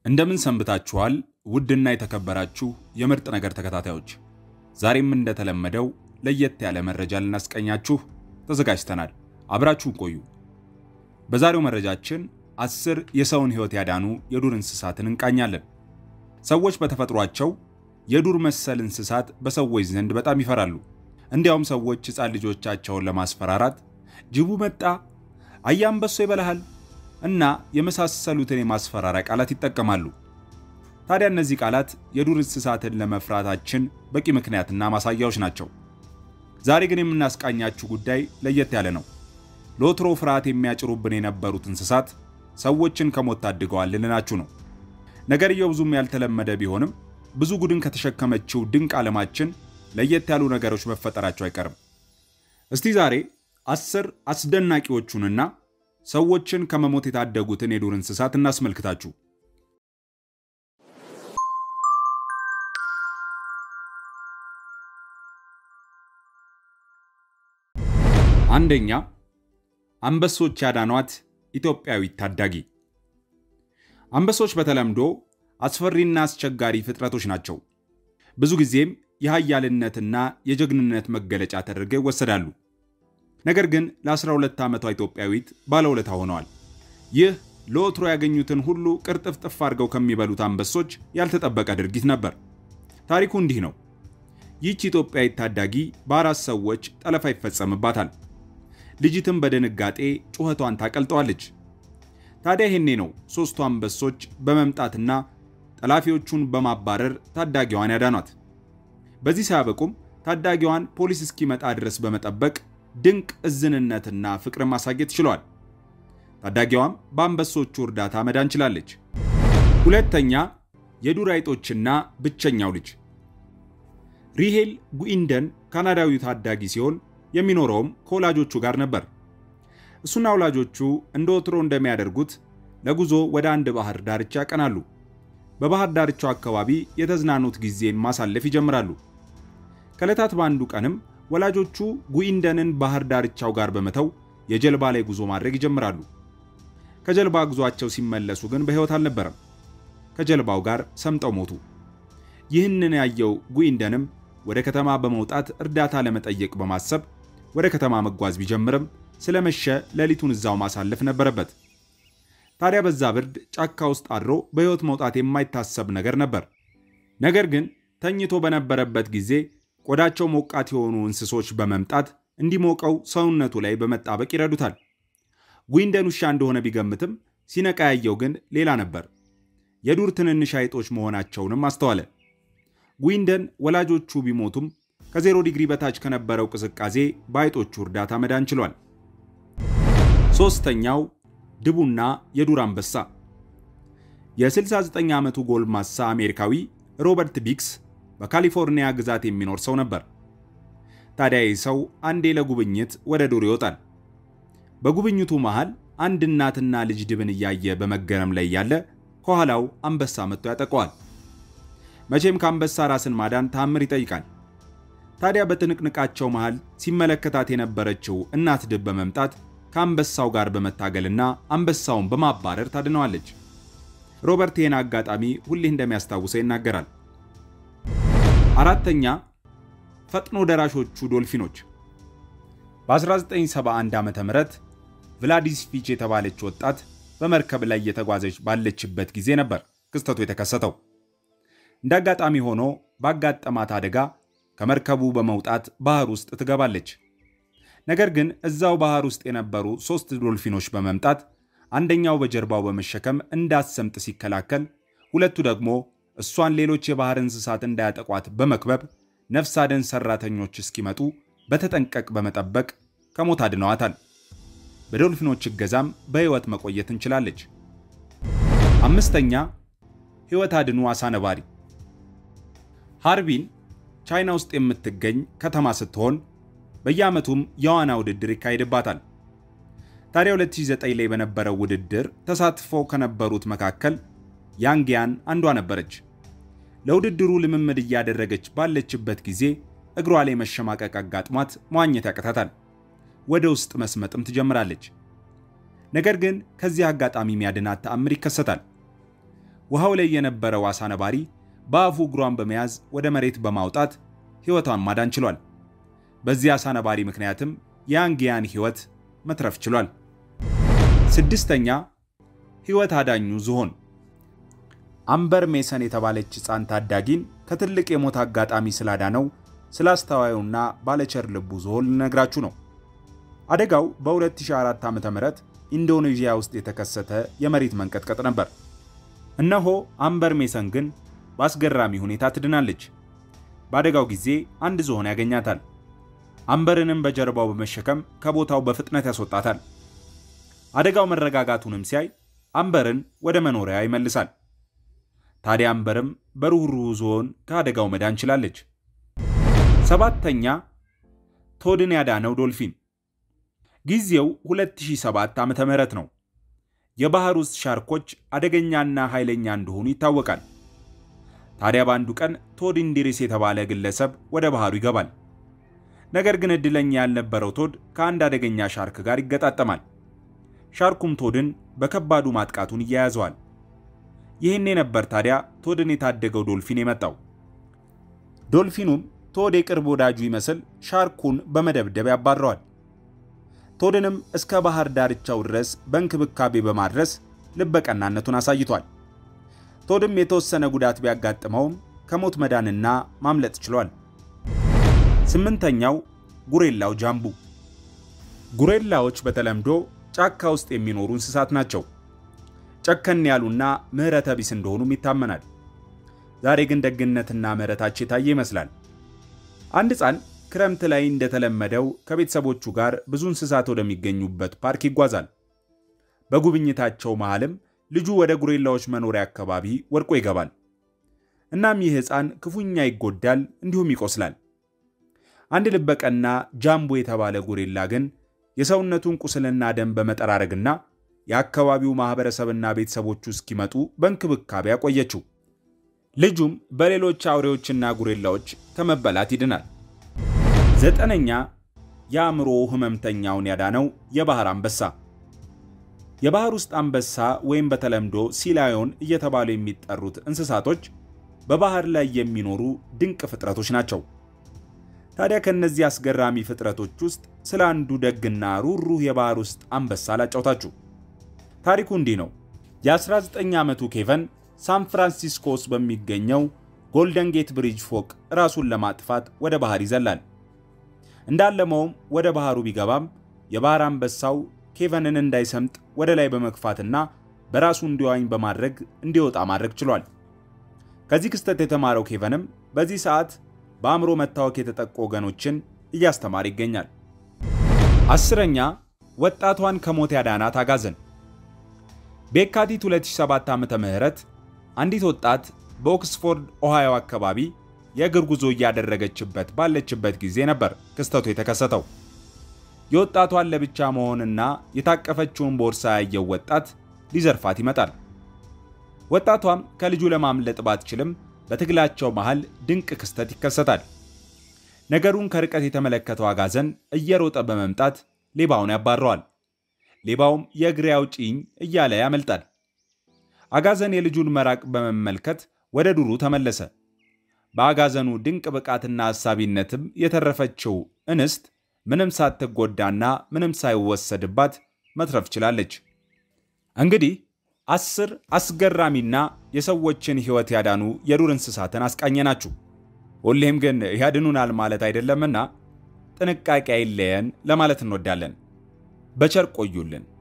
እንደምን ሰንብታችኋል? ውድና የተከበራችሁ የምርጥ ነገር ተከታታዮች፣ ዛሬም እንደተለመደው ለየት ያለ መረጃ ልናስቀኛችሁ ተዘጋጅተናል። አብራችሁን ቆዩ። በዛሬው መረጃችን አስር የሰውን ሕይወት ያዳኑ የዱር እንስሳትን እንቃኛለን። ሰዎች በተፈጥሯቸው የዱር መሰል እንስሳት በሰዎች ዘንድ በጣም ይፈራሉ። እንዲያውም ሰዎች ሕፃን ልጆቻቸውን ለማስፈራራት ጅቡ መጣ፣ አያ አንበሶ ይበላሃል እና የመሳሰሉትን የማስፈራሪያ ቃላት ይጠቀማሉ። ታዲያ እነዚህ ቃላት የዱር እንስሳትን ለመፍራታችን በቂ ምክንያትና ማሳያዎች ናቸው። ዛሬ ግን የምናስቃኛችሁ ጉዳይ ለየት ያለ ነው። ለወትሮ ፍርሃት የሚያጭሩብን የነበሩት እንስሳት ሰዎችን ከሞት ታድገዋል ልንላችሁ ነው። ነገርየው ብዙም ያልተለመደ ቢሆንም ብዙ ጉድን ከተሸከመችው ድንቅ ዓለማችን ለየት ያሉ ነገሮች መፈጠራቸው አይቀርም። እስቲ ዛሬ አስር አስደናቂዎቹንና ሰዎችን ከመሞት የታደጉትን የዱር እንስሳት እናስመልክታችሁ። አንደኛ፣ አንበሶች ያዳኗት ኢትዮጵያዊት ታዳጊ። አንበሶች በተለምዶ አስፈሪና አስቸጋሪ ፍጥረቶች ናቸው። ብዙ ጊዜም የኃያልነትና የጀግንነት መገለጫ ተደርገው ይወሰዳሉ። ነገር ግን ለ12 ዓመቷ ኢትዮጵያዊት ባለውለታ ሆነዋል። ይህ ለወትሮ ያገኙትን ሁሉ ቅርጥፍጥፍ አድርገው ከሚበሉት አንበሶች ያልተጠበቀ ድርጊት ነበር። ታሪኩ እንዲህ ነው። ይህች ኢትዮጵያዊት ታዳጊ በአራት ሰዎች ጠለፋ ይፈጸምባታል። ልጅትም በድንጋጤ ጩኸቷን ታቀልጠዋለች። ታዲያ ይሄኔ ነው ሦስቱ አንበሶች በመምጣትና ጠላፊዎቹን በማባረር ታዳጊዋን ያዳኗት። በዚህ ሳያበቁም ታዳጊዋን ፖሊስ እስኪመጣ ድረስ በመጠበቅ ድንቅ እዝንነትና ፍቅርን ማሳየት ችሏል። ታዳጊዋም በአንበሶቹ እርዳታ መዳን ችላለች። ሁለተኛ የዱር አይጦችና ብቸኛው ልጅ ሪሄል ጉኢንደን ካናዳዊ ታዳጊ ሲሆን የሚኖረውም ከወላጆቹ ጋር ነበር። እሱና ወላጆቹ እንደ ወትሮ እንደሚያደርጉት ለጉዞ ወደ አንድ ባህር ዳርቻ ያቀናሉ። በባህር ዳርቻው አካባቢ የተዝናኑት ጊዜን ማሳለፍ ይጀምራሉ። ከዕለታት በአንዱ ቀንም ወላጆቹ ጉኢንደንን ባህር ዳርቻው ጋር በመተው የጀልባ ላይ ጉዞ ማድረግ ይጀምራሉ። ከጀልባ ጉዟቸው ሲመለሱ ግን በሕይወት አልነበረም። ከጀልባው ጋር ሰምጠው ሞቱ። ይህንን ያየው ጉኢንደንም ወደ ከተማ በመውጣት እርዳታ ለመጠየቅ በማሰብ ወደ ከተማ መጓዝ ቢጀምርም ስለመሸ ሌሊቱን እዛው ማሳለፍ ነበረበት። ታዲያ በዛ ብርድ ጫካ ውስጥ አድሮ በሕይወት መውጣት የማይታሰብ ነገር ነበር። ነገር ግን ተኝቶ በነበረበት ጊዜ ቆዳቸው ሞቃት የሆኑ እንስሶች በመምጣት እንዲሞቀው ሰውነቱ ላይ በመጣበቅ ይረዱታል። ጉኢንደን ውሻ እንደሆነ ቢገምትም ሲነቃ ያየው ግን ሌላ ነበር። የዱር ትንንሽ አይጦች መሆናቸውንም አስተዋለ። ጉኢንደን ወላጆቹ ቢሞቱም ከዜሮ ዲግሪ በታች ከነበረው ቅዝቃዜ በአይጦቹ እርዳታ መዳን ችሏል። ሦስተኛው ድቡና የዱር አንበሳ። የ69 ዓመቱ ጎልማሳ አሜሪካዊ ሮበርት ቢክስ በካሊፎርኒያ ግዛት የሚኖር ሰው ነበር። ታዲያ ይህ ሰው አንዴ ለጉብኝት ወደ ዱር ይወጣል። በጉብኝቱ መሃል አንድ እናትና ልጅ ድብን እያየ በመገረም ላይ ያለ ከኋላው አንበሳ መጥቶ ያጠቀዋል። መቼም ከአንበሳ ራስን ማዳን ታምር ይጠይቃል። ታዲያ በትንቅንቃቸው መሃል ሲመለከታት የነበረችው እናት ድብ በመምጣት ከአንበሳው ጋር በመታገልና አንበሳውን በማባረር ታድነዋለች። ሮበርት ይህን አጋጣሚ ሁሌ እንደሚያስታውሰው ይናገራል። አራተኛ ፈጥኖ ደራሾቹ ዶልፊኖች። በ1971 ዓ ም ቭላዲስ ፊች የተባለች ወጣት በመርከብ ላይ እየተጓዘች ባለችበት ጊዜ ነበር ክስተቱ የተከሰተው። እንደ አጋጣሚ ሆኖ ባጋጠማት አደጋ ከመርከቡ በመውጣት ባህር ውስጥ ትገባለች። ነገር ግን እዛው ባህር ውስጥ የነበሩ ሦስት ዶልፊኖች በመምጣት አንደኛው በጀርባው በመሸከም እንዳትሰምጥ ሲከላከል፣ ሁለቱ ደግሞ እሷን ሌሎች የባህር እንስሳት እንዳያጠቋት በመክበብ ነፍስ አድን ሰራተኞች እስኪመጡ በተጠንቀቅ በመጠበቅ ከሞት አድነዋታል። በዶልፊኖች እገዛም በሕይወት መቆየት እንችላለች። አምስተኛ ሕይወት አድኑ አሳ ነባሪ። ሃርቢን ቻይና ውስጥ የምትገኝ ከተማ ስትሆን በየዓመቱም የዋና ውድድር ይካሄድባታል። ታዲያ 2009 ላይ በነበረው ውድድር ተሳትፈው ከነበሩት መካከል ያንጊያን አንዷ ነበረች። ለውድድሩ ልምምድ እያደረገች ባለችበት ጊዜ እግሯ ላይ መሸማቀቅ አጋጥሟት መዋኘት ያቅታታል። ወደ ውስጥ መስመጥም ትጀምራለች። ነገር ግን ከዚህ አጋጣሚ የሚያድናት ተአምር ይከሰታል። ውሃው ላይ የነበረው አሳ ነባሪ በአፉ እግሯን በመያዝ ወደ መሬት በማውጣት ሕይወቷን ማዳን ችሏል። በዚህ አሳ ነባሪ ምክንያትም የአንጊያን ሕይወት መትረፍ ችሏል። ስድስተኛ ሕይወት አዳኙ ዝሆን። አምበር ሜሰን የተባለች ሕፃን ታዳጊን ከትልቅ የሞት አጋጣሚ ስላዳነው ስለ አስተዋዩና ባለቸር ልቡ ዝሆን ልነግራችሁ ነው። አደጋው በ2004 ዓ.ም ኢንዶኔዥያ ውስጥ የተከሰተ የመሬት መንቀጥቀጥ ነበር። እነሆ አምበር ሜሰን ግን በአስገራሚ ሁኔታ ትድናለች። በአደጋው ጊዜ አንድ ዝሆን ያገኛታል። አምበርንም በጀርባው በመሸከም ከቦታው በፍጥነት ያስወጣታል። አደጋው መረጋጋቱንም ሲያይ አምበርን ወደ መኖሪያ ይመልሳል። ታዲያ አምበርም በሩህሩህ ዝሆን ከአደጋው መዳን ችላለች። ሰባተኛ ቶድን ያዳነው ዶልፊን። ጊዜው 2007 ዓ.ም ነው። የባህር ውስጥ ሻርኮች አደገኛና ኃይለኛ እንደሆኑ ይታወቃል። ታዲያ በአንዱ ቀን ቶድ ኢንዲሪስ የተባለ ግለሰብ ወደ ባህሩ ይገባል። ነገር ግን እድለኛ ያልነበረው ቶድ ከአንድ አደገኛ ሻርክ ጋር ይገጣጠማል። ሻርኩም ቶድን በከባዱ ማጥቃቱን እያያዘዋል። ይህኔ ነበር ታዲያ ቶድን የታደገው ዶልፊን የመጣው። ዶልፊኑም ቶድ የቅርብ ወዳጁ ይመስል ሻርኩን በመደብደብ ያባረዋል። ቶድንም እስከ ባህር ዳርቻው ድረስ በእንክብካቤ በማድረስ ልበቀናነቱን አሳይቷል። ቶድም የተወሰነ ጉዳት ቢያጋጥመውም ከሞት መዳንና ማምለጥ ችሏል። ስምንተኛው ጉሬላው ጃምቡ። ጉሬላዎች በተለምዶ ጫካ ውስጥ የሚኖሩ እንስሳት ናቸው። ጨከን ያሉና ምሕረተ ቢስ እንደሆኑም ይታመናል። ዛሬ ግን ደግነትና ምሕረታቸው የታየ ይመስላል። አንድ ሕፃን ክረምት ላይ እንደተለመደው ከቤተሰቦቹ ጋር ብዙ እንስሳት ወደሚገኙበት ፓርክ ይጓዛል። በጉብኝታቸው መሃልም ልጁ ወደ ጉሬላዎች መኖሪያ አካባቢ ወድቆ ይገባል። እናም ይህ ሕፃን ክፉኛ ይጎዳል፣ እንዲሁም ይቆስላል። አንድ ልበቀና ጃምቦ የተባለ ጉሬላ ግን የሰውነቱን ቁስልና ደም በመጠራረግና የአካባቢው ማኅበረሰብና ቤተሰቦቹ እስኪመጡ በእንክብካቤ አቆየችው። ልጁም በሌሎች አውሬዎችና ጉሬላዎች ከመበላት ይድናል። ዘጠነኛ የአእምሮ ሕመምተኛውን ያዳነው የባህር አንበሳ። የባህር ውስጥ አንበሳ ወይም በተለምዶ ሲላዮን እየተባሉ የሚጠሩት እንስሳቶች በባህር ላይ የሚኖሩ ድንቅ ፍጥረቶች ናቸው። ታዲያ ከእነዚህ አስገራሚ ፍጥረቶች ውስጥ ስለ አንዱ ደግና ሩህሩህ የባህር ውስጥ አንበሳ ላጫውታችሁ። ታሪኩ እንዲህ ነው። የ19 ዓመቱ ኬቨን ሳን ፍራንሲስኮ ውስጥ በሚገኘው ጎልደን ጌት ብሪጅ ፎቅ ራሱን ለማጥፋት ወደ ባህር ይዘላል። እንዳለመውም ወደ ባህሩ ቢገባም የባህር አንበሳው ኬቨንን እንዳይሰምጥ ወደ ላይ በመግፋትና በራሱ እንዲዋኝ በማድረግ እንዲወጣ ማድረግ ችሏል። ከዚህ ክስተት የተማረው ኬቨንም በዚህ ሰዓት በአእምሮ መታወክ የተጠቁ ወገኖችን እያስተማረ ይገኛል። አስረኛ ወጣቷን ከሞት ያዳናት አጋዘን። በየካቲት 2007 ዓ.ም አንዲት ወጣት በኦክስፎርድ ኦሃዮ አካባቢ የእግር ጉዞ እያደረገችበት ባለችበት ጊዜ ነበር ክስተቱ የተከሰተው። የወጣቷን ለብቻ መሆንና የታቀፈችውን ቦርሳ ያየው ወጣት ሊዘርፋት ይመጣል። ወጣቷም ከልጁ ለማምለጥ ባትችልም በትግላቸው መሃል ድንቅ ክስተት ይከሰታል። ነገሩን ከርቀት የተመለከተው አጋዘን እየሮጠ በመምጣት ሌባውን ያባረዋል። ሌባውም የእግሬ አውጪኝ እያለ ያመልጣል። አጋዘን የልጁን መራቅ በመመልከት ወደ ዱሩ ተመለሰ። በአጋዘኑ ድንቅ ብቃትና አሳቢነትም የተረፈችው እንስት ምንም ሳትጎዳና ምንም ሳይወሰድባት መትረፍ ችላለች። እንግዲህ አስር አስገራሚና የሰዎችን ሕይወት ያዳኑ የዱር እንስሳትን አስቃኘናችሁ። ሁሌም ግን ያድኑናል ማለት አይደለምና ጥንቃቄ አይለየን ለማለት እንወዳለን። በቸር ቆዩልን።